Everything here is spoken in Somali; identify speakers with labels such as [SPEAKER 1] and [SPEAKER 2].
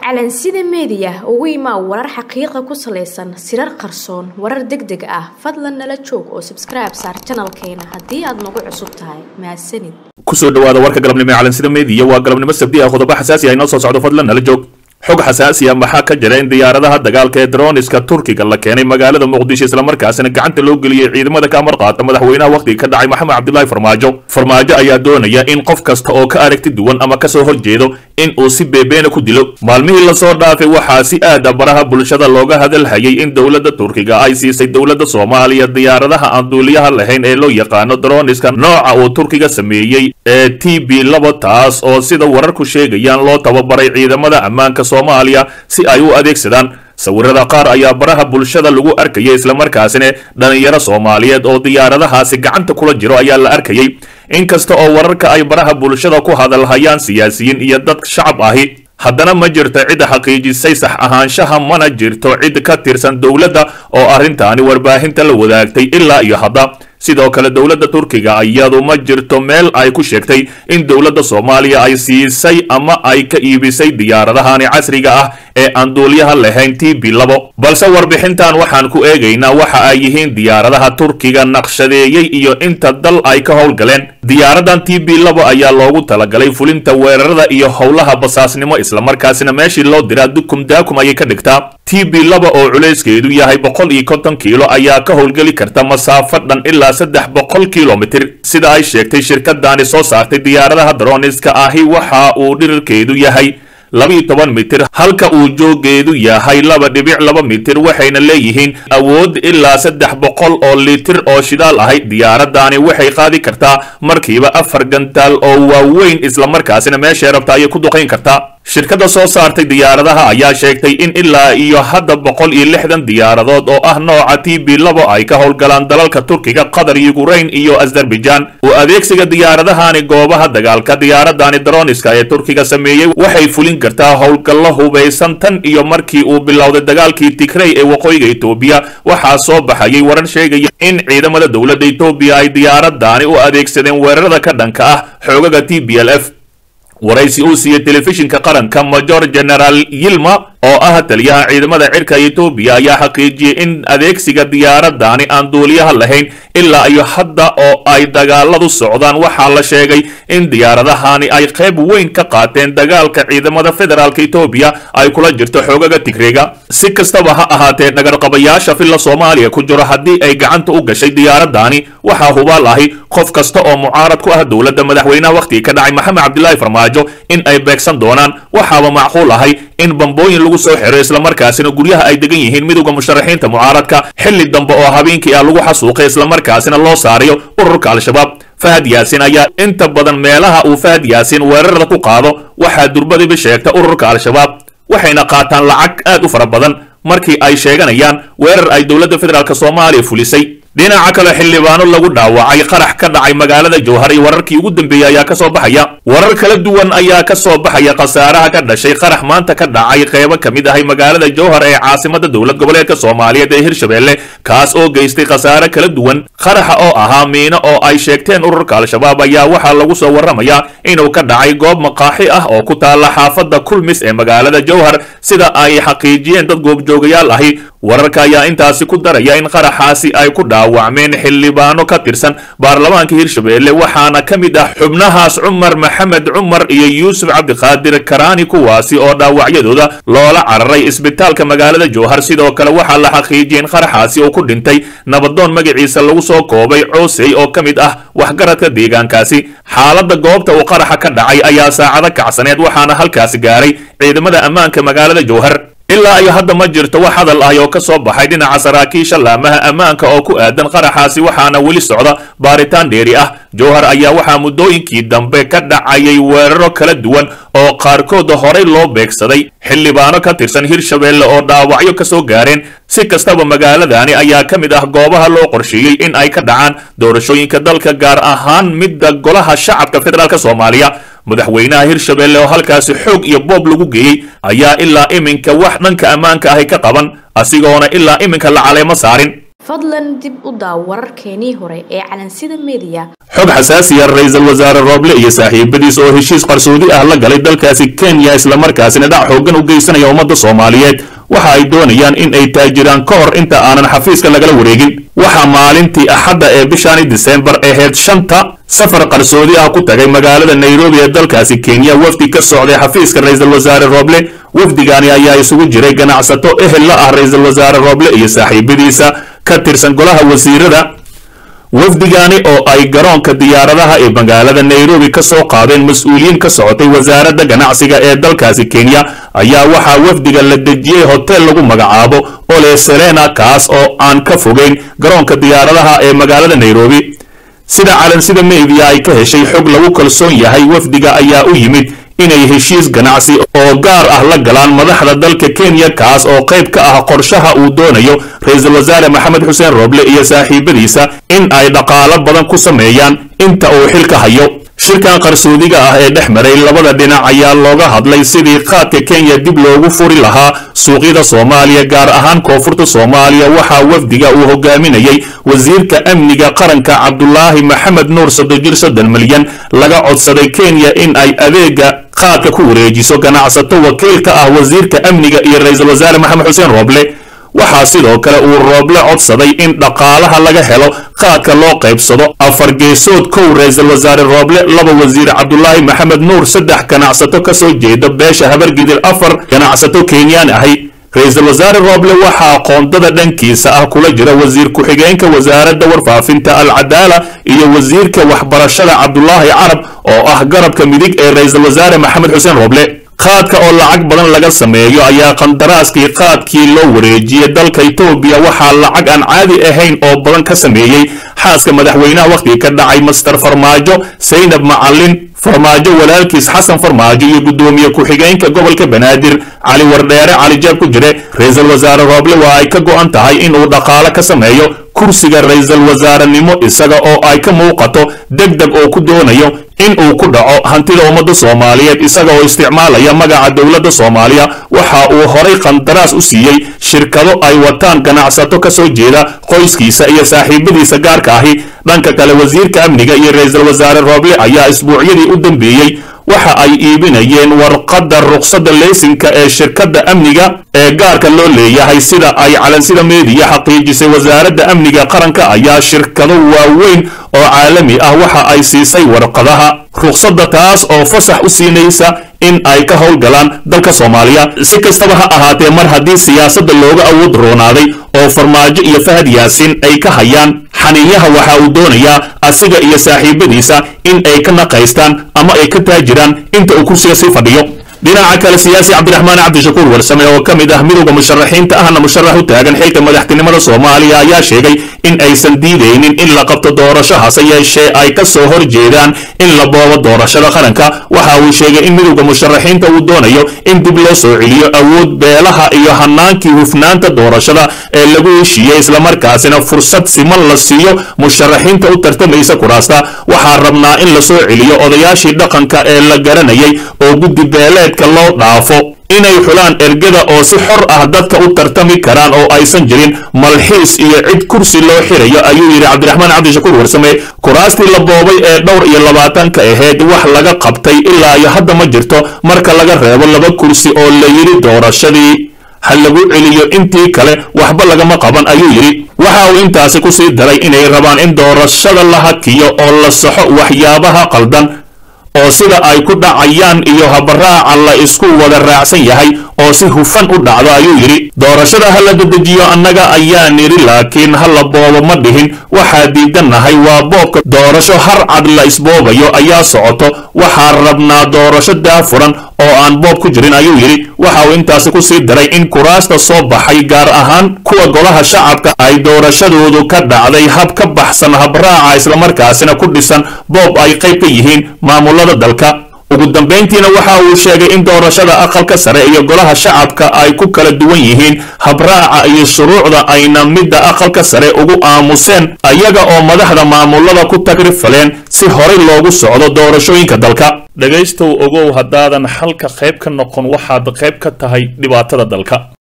[SPEAKER 1] calansida meediya ugu imaa warar xaqiiqa ku salaysan sirar qarsoon warar deg deg ah fadlan nala joog oo sabskribe saar janalkeena haddii aad nagu cusub tahay mahadsanid
[SPEAKER 2] kusoo dhawaada warka galabnimo ee calansida meediya waa galabnimo sabdi ah qodobo xasaasi ah inoo soo socdo fadlan nala joog xog xasaasi ah maxaa ka jira in diyaaradaha dagaalka ee droniska turkiga la keenay magaalada muqdisho islamarkaasina gacanta loo geliyey ciidamada ka amar qaata madaxweynaha wakhtiga ka dhacay maxamed cabdilaahi farmaajo farmaajo ayaa doonaya in qof kasta oo ka aragti duwan ama kasoo horjeedo in uu si beebeena ku dilo maalmihii lasoo dhaafay waxaa si aada baraha bulshada looga hadalhayay in dowladda turkiga ay siisay dowladda soomaaliya diyaaradaha aan duuliyaha lahayn ee loo yaqaano droniska nooca uu turkiga sameeyey ee t b laba taas oo sida wararku sheegayaan loo tababaray ciidamada ammaanka soomaaliya si ay u adeegsadaan sawirada qaar ayaa baraha bulshada lagu arkayay islamarkaasina dhalinyaro soomaaliyeed oo diyaaradahaasi gacanta kula jiro ayaa la arkayay inkasta oo wararka ay baraha bulshada ku hadalhayaan siyaasiyiin iyo dad shacab ahi haddana ma jirto cidda xaqiijisay sax ahaanshaha mana jirto cid ka tirsan dowladda oo arrintaani warbaahinta la wadaagtay ilaa iyo hadda sidoo kale dowladda turkiga iyadu ma jirto meel ay ku sheegtay in dowladda soomaaliya ay siisay ama ay ka iibisay diyaaradahani casriga ah ee aan duulyaha lahayn t b labo balse warbixintan waxaan ku eegaynaa waxa ay yihiin diyaaradaha turkiga naqshadeeyey iyo inta dal ay ka howlgaleen diyaaradan t b labo ayaa loogu talagalay fulinta weerarada iyo howlaha basaasnimo islamarkaasina meeshii loo diraa dukum daakum ayay ka dhigtaa t b laba oo culayskeedu yahay boqol iyo konton kiilo ayaa ka howlgeli karta masaafo dhan ilaa saddex boqol kilomitir sida ay sheegtay shirkadaani soo saartay diyaaradaha droniska ahi waxa uu dhirirkeedu yahay labiiyo toban mitir halka uu joogeedu yahay laba dhibic laba mitir waxayna leeyihiin awood ilaa saddex boqol oo litir oo shidaal ahay diyaaradani waxay qaadi kartaa markiiba afar gantaal oo waaweyn islamarkaasina meeshay rabta ayay ku duqayn kartaa shirkadda soo saartay diyaaradaha ayaa sheegtay in ilaa iyo hadda boqol iyo lixdan diyaaradood oo ah nooca t b labo ay ka howlgalaan dalalka turkiga qatar yukrain iyo azerbaijan oo adeegsiga diyaaradahani goobaha dagaalka diyaaradani droniska ee turkiga sameeyey waxay fulin kartaa howlgallo hubaysan tan iyo markii uu bilowday dagaalkii tigrey ee waqooyiga etoobiya waxaa soo baxayay warar sheegaya in ciidamada dowladda etoobiya ay diyaaradani u adeegsadeen weerarada ka dhanka ah xoogaga t b l f waraysi uu siiyey telefishinka qaranka major generaal yilma oo ah taliyaha ciidamada cirka etoobiya ayaa xaqiijiyey in adeegsiga diyaaradani aan duuliyaha lahayn ilaa iyo hadda oo ay dagaaladu socdaan waxaa la sheegay in diyaaradahani ay qayb weyn ka qaateen dagaalka ciidamada federaalk etoobiya ay kula jirto xoogaga tigreega si kastaba ha ahaatee dhagarqabayaasha filla soomaaliya ku jiro haddii ay gacanta u gashay diyaaradani waxaa hubaal ahi qof kasta oo mucaarad ku ah dowladda madaxweynaha wakhtiga ka dhacay maxamed cabdilaahi farmaajo in ay beegsan doonaan waxaaba macquul ahay in bambooyin lagu soo xiro islamarkaasina guryaha ay degan yihiin midowda musharaxiinta mucaaradka xilli dambe oo habeenkii ah lagu xasuuqay islamarkaasina loo saarayo ururka al-shabaab fahad yaasin ayaa inta badan meelaha uu fahad yaasin weerarada ku qaado waxaa durbadiba sheegta ururka al-shabaab waxayna qaataan lacag aad u fara badan markii ay sheeganayaan weerar ay dowladda federaalk soomaaliya fulisay dhinaca kale xildhibaano lagu dhaawacay qarax ka dhacay magaalada jowhar iyo wararkii ugu dambeeyey ayaa ka soo baxaya warar kala duwan ayaa ka soo baxaya khasaaraha ka dhashay qarax maanta ka dhacay qeybo ka mid ahay magaalada jowhar ee caasimada dowlad goboleedka soomaaliyeed ee hirshabelle kaas oo geystay khasaare kala duwan qaraxa oo ahaa miino oo ay sheegteen ururka al-shabaab ayaa waxaa lagu soo warramayaa inuu ka dhacay goob maqaaxi ah oo ku taalla xaafadda kulmis ee magaalada jowhar sida ay xaqiijiyeen dad goobjoogayaal ahi wararka ayaa intaasi ku daraya in qaraxaasi ay ku dhaawacmeen xildhibaano ka tirsan baarlamaanka hirshabelle waxaana ka mid ah xubnahaas cumar maxamed cumar iyo yuusuf cabdiqaadir karaani kuwaasi oo dhaawacyadooda loola cararay isbitaalka magaalada jowhar sidoo kale waxaa la xaqiijiyay in qaraxaasi uu ku dhintay nabadoon magaciisa lagu soo koobay coosey oo ka mid ah waxgaradka deegaankaasi xaaladda goobta uu qaraxa ka dhacay ayaa saacado kacsaneed waxaana halkaasi gaaray ciidamada ammaanka magaalada jowhar ilaa iyo hadda ma jirto wax hadal ah oo ka soo baxay dhinaca saraakiisha laamaha ammaanka oo ku aadan qaraxaasi waxaana weli socda baaritaan dheeri ah jowhar ayaa waxaa muddooyinkii dambe ka dhacayay weeraro kala duwan oo qaarkood horey loo beegsaday xildhibaano ka tirsan hirshabelle oo dhaawacyo ka soo gaareen si kastaba magaaladani ayaa ka mid ah goobaha loo qorsheeyey in ay ka dhacaan doorashooyinka dalka gaar ahaan midda golaha shacabka federaalk soomaaliya madaxweynaha hirshabelle oo halkaasi xoog iyo boob lagu geeyey ayaa ilaa iminka wax dhanka ammaanka ahi ka qaban asigoona ilaa iminka la caleemo saarin
[SPEAKER 1] fadlan dib u daaw wararkeenii hore ee calansida meediya
[SPEAKER 2] xog xasaasiya ra-iisul wasaare rooble iyo saaxiibadiis oo heshiis qarsoodi ah la galay dalkaasi kenya islamarkaasina dhac xooggan u geysanaya ummadda soomaaliyeed waxa ay doonayaan in ay taajiraan ka hor inta aanan xafiiska lagala wareegin waxaa maalintii axadda ee bishaani disembar ahayd shanta safar qarsoodi ah ku tagay magaalada nairobi ee dalkaasi kenya wafdi ka socday xafiiska ra-iisul wasaare rooble wafdigaani ayaa isugu jiray ganacsato ehel la ah ra-iisul wasaare rooble iyo saaxiibadiisa ka tirsan golaha wasiirada wafdigaani oo ay garoonka diyaaradaha ee magaalada nairobi ka soo qaadeen mas-uuliyiin ka socotay wasaaradda ganacsiga ee dalkaasi kenya ayaa waxaa wafdiga la dejiyey hotel lagu magacaabo ole serena kaas oo aan ka fogeyn garoonka diyaaradaha ee magaalada nairobi sida calansida media ay ka heshay xog lagu kalsoon yahay wafdiga ayaa u yimid inay heshiis ganacsi oo gaar ah la galaan madaxda dalka kenya kaas oo qayb ka ah qorshaha uu doonayo ra-iisul wasaare maxamed xuseen rooble iyo saaxiibadiisa in ay dhaqaalo badan ku sameeyaan inta uu xilka hayo shirkan qarsoodiga ah ee dhex maray labada dhinac ayaa looga hadlay sidii qaadka kenya dib loogu furi lahaa suuqyada soomaaliya gaar ahaan koonfurta soomaaliya waxaa wafdiga uu hogaaminayay wasiirka amniga qaranka cabdulaahi maxamed nuur sodojir soddon milyan laga codsaday kenya in ay adeega qaadka ku wareejiso ganacsato wakiil ka ah wasiirka amniga iyo ra-iisul wasaare maxamed xuseen rooble waxaa sidoo kale uu rooble codsaday in dhaqaalaha laga helo qaadka loo qaybsado afar geesood kow ra-iisul wasaare rooble laba wasiir cabdulaahi maxamed nuur saddex ganacsato ka soo jeeda beesha habargidir afar ganacsato kenyaan ahay ra-iisul wasaare rooble waxaa qoondada dhankiisa ah kula jira wasiir ku-xigeenka wasaaradda warfaafinta alcadaala iyo wasiirka waxbarashada cabdulaahi carab oo ah garabka midig ee ra-iisul wasaare maxamed xuseen rooble qaadka oo lacag badan laga sameeyo ayaa qandaraaskii qaadkii loo wareejiyey dalka etoobiya waxaa lacag aan caadi ahayn oo badan ka sameeyey xaaska madaxweynaha wakhtiga ka dhacay master farmaajo saynab macalin farmaajo walaalkiis xasan farmaajo iyo guddoomiye ku-xigeenka gobolka banaadir cali wardheere cali jaab ku jire ra-iisul wasaare rooble waa ay ka go'an tahay inuu dhaqaalo ka sameeyo kursiga ra-iisul wasaarenimo isaga oo ay ka muuqato deg deg oo ku doonayo in uu ku dhaco hantida ummadda soomaaliyeed isaga oo isticmaalaya magaca dowladda soomaaliya waxa uu horay qandaraas u siiyey shirkado ay wataan ganacsato ka soo jeeda qoyskiisa iyo saaxiibadiisa gaarka ahi dhanka kale wasiirka amniga iyo ra-iisul wasaare rooble ayaa isbuucyadii u dambeeyey waxa ay iibinayeen warqadda ruqsadda leysinka ee shirkadda amniga ee gaarka loo leeyahay sida ay calansida meediya xaqiijisay wasaaradda amniga qaranka ayaa shirkado waaweyn oo caalami ah waxa ay siisay warqadaha ruqsadda taas oo fasax u siinaysa in ay ka howlgalaan dalka soomaaliya si kastaba ha ahaatee mar haddii siyaasadda looga awood roonaaday oo farmaajo iyo fahad yaasiin ay ka hayaan xaniinyaha waxa uu doonayaa asiga iyo saaxiibadiisa in ay ka naqaystaan ama ay ka taajiraan inta uu kursiga sii fadhiyo dhinaca kale siyaasi cabdiraxmaan cabdishakuur warsame oo ka mid ah midowda musharaxiinta ahna musharax u taagan xilka madaxtinimada soomaaliya ayaa sheegay in aysan diidaynin in la qabto doorasho hase yeeshee ay ka soo hor jeedaan in la boobo doorashada qaranka waxa uu sheegay in midowda musharaxiinta uu doonayo in dib loo soo celiyo awood beelaha iyo hanaankii hufnaanta doorashada ee lagu heshiiyey islamarkaasina fursad siman la siiyo musharaxiinta u tartamaysa kuraasta waxaa rabnaa in la soo celiyo odayaashii dhaqanka ee la garanayay oo guddi beeleedka loo dhaafo inay xulaan ergada oo si xor ah dadka u tartami karaan oo aysan jirin malxiis iyo cid kursi loo xirayo ayuu yidhi cabdiraxmaan cabdishakuur warsame kuraastii la boobay ee dhowr iyo labaatanka ahayd wax laga qabtay ilaa iyo hadda ma jirto marka laga reebo laba kursi oo la yidhi doorashadii ha lagu celiyo intii kale waxba lagama qaban ayuu yidhi waxa uu intaasi ku sii daray inay rabaan in doorashada la hakiyo oo la saxo waxyaabaha qaldan oo sida ay ku dhacayaan iyo habaraaca la isku wada raacsan yahay oo si hufan u dhacdo ayuu yidhi doorashada ha la dedejiyo annaga ayaa nidhi laakiin ha la boobo ma dhihin waxaa diidannahay waa boobka doorasho har cad la isboobayo ayaa socoto waxaa rabnaa doorasho daafuran oo aan boob ku jirin ayuu yidhi waxa uu intaasi ku sii daray in kuraasta soo baxay gaar ahaan kuwa golaha shacabka ay doorashadoodu ka dhacday hab ka baxsan habraaca islamarkaasina ku dhisan boob ay qayb ka yihiin maamulada dalka ugu dambayntiina waxa uu sheegay in doorashada aqalka sare iyo golaha shacabka ay ku kala duwan yihiin habraaca iyo shuruucda ayna midda aqalka sare ugu aamuseen ayaga oo madaxda maamulada ku tagrifaleen si horay loogu socdo doorashooyinka dalka dhegaystow ogow haddaadan xalka qayb ka noqon waxaad qayb ka tahay dhibaatada dalka